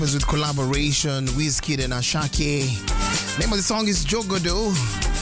with collaboration Wizkid and Ashake. Name of the song is Jogodo.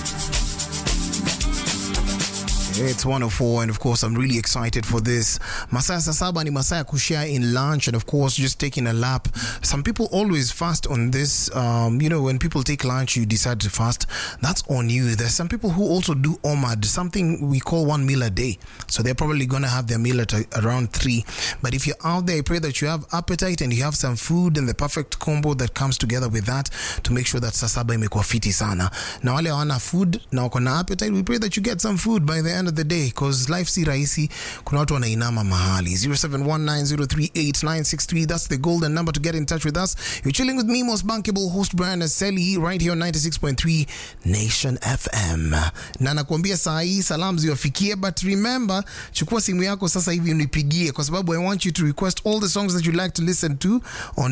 It's 104, and of course, I'm really excited for this. Masaya Sasaba ni Masaya Kushia in lunch, and of course, just taking a lap. Some people always fast on this. Um, you know, when people take lunch, you decide to fast. That's on you. There's some people who also do OMAD, something we call one meal a day. So they're probably going to have their meal at a, around three. But if you're out there, I pray that you have appetite and you have some food and the perfect combo that comes together with that to make sure that Sasaba imekuwa fiti sana. Na wale hawana food na wako na appetite, we pray that you get some food by the end of the day because life si rahisi. Kuna watu wanainama mahali. 0719038963 that's the golden number to get in touch with us. You're chilling with me, most bankable host Brian Aseli right here on 96.3 Nation FM. Na nakuambia saa hii salamu ziwafikie, but remember, chukua simu yako sasa hivi unipigie kwa sababu I want you to request all the songs that you like to listen to on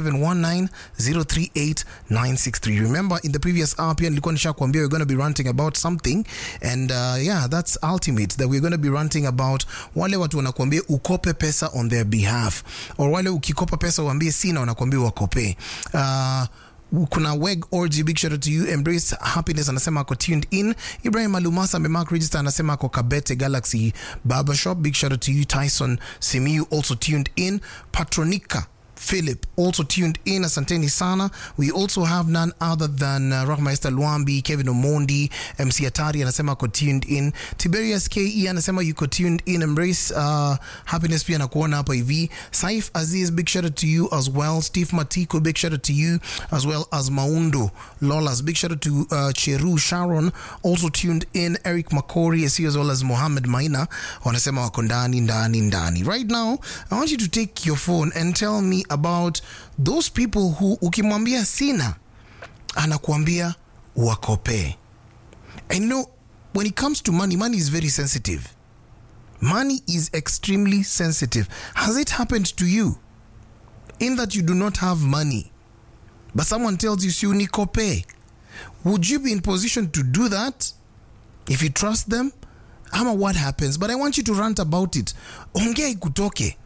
0719038963. Remember in the previous hour pia nilikuwa nishakwambia we're going to be ranting about something and uh, yeah that's ultimate that we're going to be ranting about wale watu wanakuambia ukope pesa on their behalf or wale ukikopa pesa uambie sina wanakuambia wakope uh, kuna weg org big shout out to you embrace happiness anasema ako tuned in ibrahim alumasa amemark register anasema ako kabete galaxy barbershop big shout out to you tyson simiu also tuned in patronica Philip also tuned in. Asanteni sana. We also have none other than uh, Rahmaester Luambi, Kevin Omondi, MC Atari anasema ako tuned in. Tiberius KE anasema yuko tuned in. Embrace uh, happiness pia nakuona hapa hivi. Saif Aziz, big shout out to you as well. Steve Matiko, big shout out to you as well as Maundo Lolas. Big shout out to uh, Cheru Sharon, also tuned in. Eric Makori as well as Mohammed Maina wanasema wako ndani ndani ndani. Right now, I want you to take your phone and tell me about those people who ukimwambia sina anakuambia wakopee. I know when it comes to money, money is very sensitive. Money is extremely sensitive. Has it happened to you in that you do not have money, but someone tells you si unikopee? Would you be in position to do that if you trust them? Ama what happens? But I want you to rant about it. Ongea ikutoke.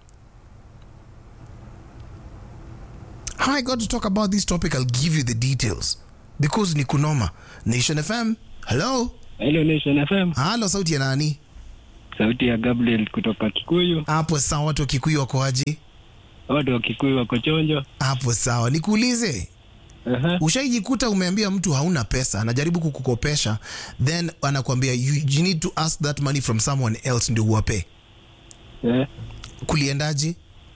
How I got to talk about this topic, I'll give you the details because ni kunoma. Nation FM, hello. Hello Nation FM, Halo, sauti ya nani? sauti ya Gabriel kutoka Kikuyu. Hapo sawa, watu wa Kikuyu wako aje? Watu wa Kikuyu wako chonjo. Hapo sawa, nikuulize, Aha. ushaijikuta umeambia mtu hauna pesa, anajaribu kukukopesha, then anakuambia you, you need to ask that money from someone else ndio uwape. Eh, Kuliendaje?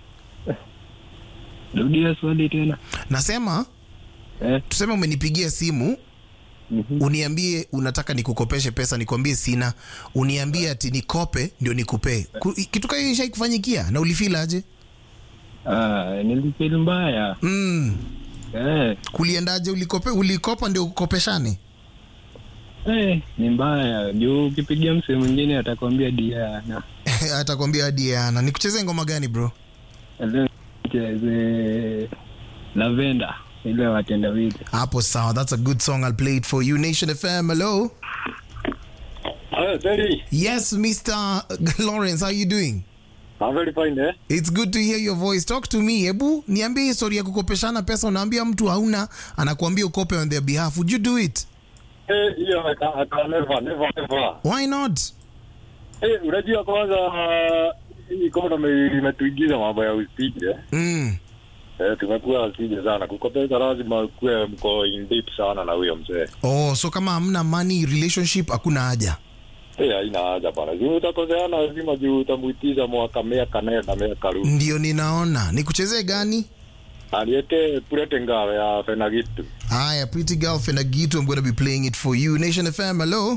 rudia swali tena. Nasema Eh, tuseme umenipigia simu mhm. uniambie unataka nikukopeshe pesa, nikwambie sina, uniambie ati nikope ndio nikupee. Ku- Kitu kama hiyo ishaikufanyikia na ulifeel aje? Ah, nilifeel mbaya. Mm. Eh, Kuliendaje? Ulikope, ulikopa ndio ukopeshane? eh, ni mbaya. Juu ukipigia msee mwingine atakwambia Diana. Atakwambia Diana. Nikucheze ngoma gani bro? Leo cheze Lavenda ile watenda wiki. Hapo sawa, that's a good song. I'll play it for you. Nation FM, hello. Hi, Terry. Yes, Mr. Lawrence, how you doing? I'm very fine, eh? It's good to hear your voice. Talk to me. Hebu niambie historia ya kukopeshana pesa. Unaambia mtu hauna, anakuambia ukope on their behalf. Would you do it? Eh, hiyo I can, I can never, never, never. Why not? Eh, unajua kwanza hii economy imetuingiza mambo ya usije. Eh, Mm. Eh, tumekuwa usije sana. Kukopesa lazima kuwe mko in deep sana na huyo mzee. Oh, so kama hamna money relationship hakuna haja. Eh, haina haja bana. Juu utakoseana lazima juu utamuitiza mwaka miaka nenda miaka rudi. Ndio ninaona. Nikuchezee gani? Aliete purete ngawe ya Fenagitu. Haya, Pretty Girl Fenagitu, I'm going to be playing it for you. Nation FM, hello.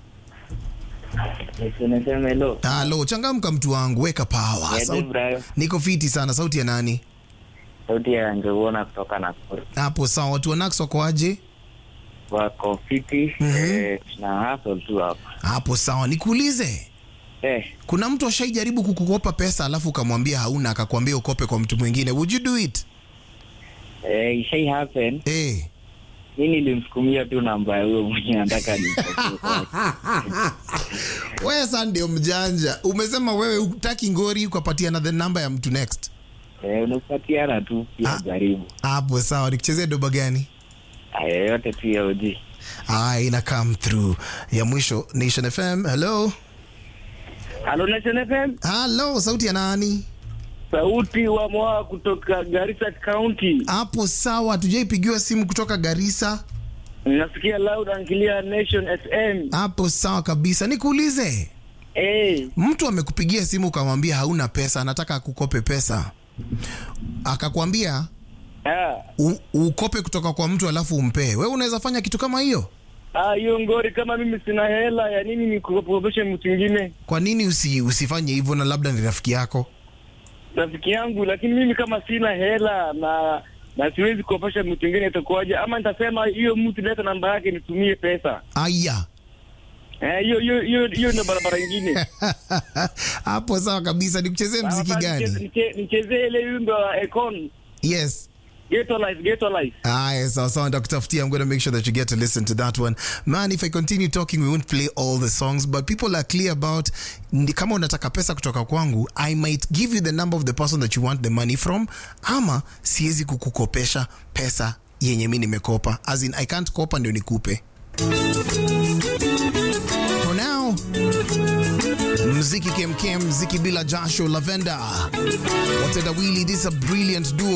Nasema hello. Halo, changamka mtu wangu, weka power. Niaje Sau- Brian? Niko fiti sana. Sauti ya nani? Sauti ya Njogona kutoka Nakuru. Hapo sawa. Watu wa Nax wako aje? Wako fiti Mhm. eh, tuna hustle tu hapa. Hapo sawa. Nikuulize, Eh, kuna mtu ashaijaribu kukukopa pesa alafu ukamwambia hauna, akakwambia ukope kwa mtu mwingine. Would you do it? eh, ishai happen. Eh. Mi nilimsukumia tu namba ya huyo mwenye nataka ni Wewe sasa ndio mjanja. Umesema wewe utaki ngori ukapatiana the number ya mtu next. Eh, unapatiana tu pia Ah. jaribu. hapo sawa nikuchezea doba gani Aya yote tu ya OG. ah, ina come through ya mwisho nation fm hello Halo Nation FM, hello sauti ya nani sauti wa mwa kutoka Garissa County. hapo sawa tujaipigiwa simu kutoka garisa Nasikia loud and clear Nation FM. hapo sawa kabisa nikuulize Eh, mtu amekupigia simu ukamwambia hauna pesa anataka akukope pesa akakwambia ah, u, ukope kutoka kwa mtu alafu umpee wewe unaweza fanya kitu kama hiyo ah, hiyo ngori kama mimi sina hela ya nini nikukopeshe mtu mwingine kwa nini usi, usifanye hivyo na labda ni rafiki yako rafiki yangu, lakini mimi kama sina hela na na siwezi kuopesha mtu mwingine itakuwaje? Ama nitasema hiyo mtu leta namba yake nitumie pesa. aya Eh, hiyo hiyo hiyo hiyo ndio barabara nyingine. hapo sawa kabisa nikuchezee mziki Sasa niche- gani niche- Nichezee ile wimbo wa Econ yes Ghetto Life, Ghetto Life. Aya, sawa sawa, nitakutafutia. I'm going to make sure that you get to listen to that one. Man, if I continue talking, we won't play all the songs, but people are clear about ndi- kama unataka pesa kutoka kwangu, I might give you the number of the person that you want the money from, ama siwezi kukukopesha pesa yenye mi nimekopa. As in, I can't kopa ndio nikupe. For now, mziki kemkem, mziki bila jasho, lavender. Watenda Willy, this is a brilliant duo